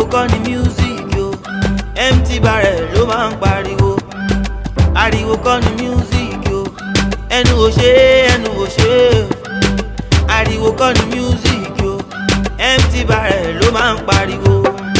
kọ́ ni music yo empty barrel ló máa ń pariwo ariwo kọ́ ni music yo ẹnu ò ṣe é ẹnu ò ṣe é ariwo kọ́ ni music yo empty barrel ló máa ń pariwo.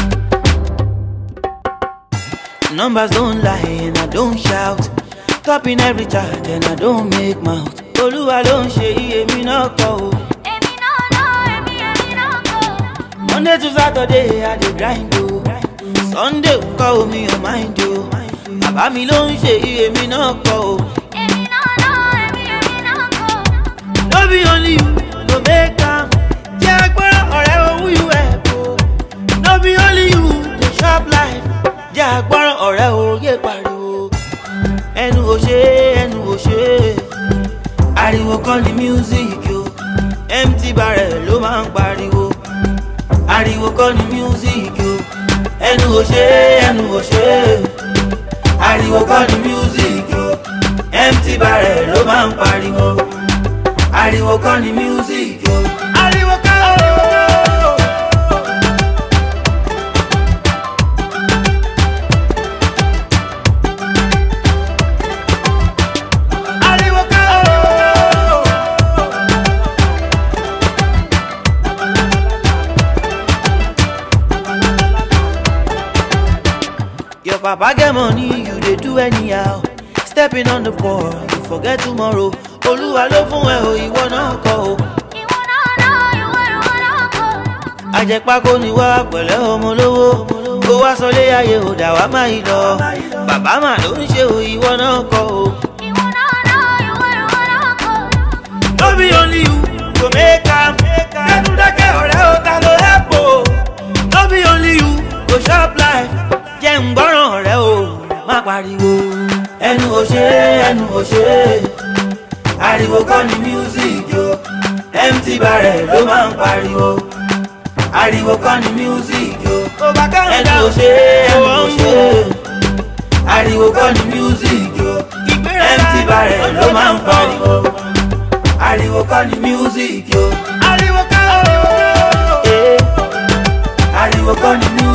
Numbers don't lie and I don't shout. Topping every chart and I don't make mouth. Olúwa ló ń ṣe iye mi náà kọ́ o. Èmi náà náà, èmi èmi náà kọ́. Monday to Saturday I dey grind o. Sunday kọ́ omi ò mind o. Bàbá mi ló ń ṣe iye mi náà kọ́ o. Èmi náà náà, èmi èmi náà kọ́. No be only you go make am. Jẹ́ agbára ọ̀rẹ́ owó you help o. No be only you dey chop life. Jẹ́ agbára ọ̀rẹ́ òye pariwo. Ẹnu ò ṣe é, ẹnu ò ṣe é. Ariwo kọ́ ni music o. Empty barrel ló máa ń pariwo. Ariwo kọ́ ni music o. Ẹnu ò ṣe é, ẹnu ò ṣe é. Ariwo kọ́ ni music o. Empty barrel ló máa ń pariwo ariwo kọ́ ni music o. ariwo kọ́ o. ariwo kọ́ o. Your papa get money, you dey do anyhow. Stepping on the ball, you forget tomorrow. Olúwa ló fún ẹ o, ìwọ náà kọ́ o. Ìwọ náà náà, ìwọ ìwọ náà kọ́. Àjẹpákó ni wá pẹ̀lẹ́ ọmọ lówó. Kó wá sọlé ayé ò dà wá má yìí lọ. Bàbá mà ló ń ṣe o, ìwọ náà kọ́ o. Ìwọ náà náà, ìwọ ìwọ náà kọ́. No be only you go make am. Kẹ́nu dákẹ́ ọ̀rẹ́ o, ta ló help o? No be only you go chop life. Jẹ́ ń gbọ́ràn ọ̀rẹ́ o, má pariwo. Ẹnu ò ṣe é, ẹnu ò ṣe é. Ariwo kọ́ ni music yo. Empty barrel ló máa ń pariwo. Ariwo kọ́ ni music yo. Ẹnu ò ṣe é, ẹnu ò ṣe é. Ariwo kọ́ ni music yo. Empty barrel ló máa ń pariwo ariwo kọ́ ni music yo. ariwo kọ́ o. ariwo kọ́ ni music.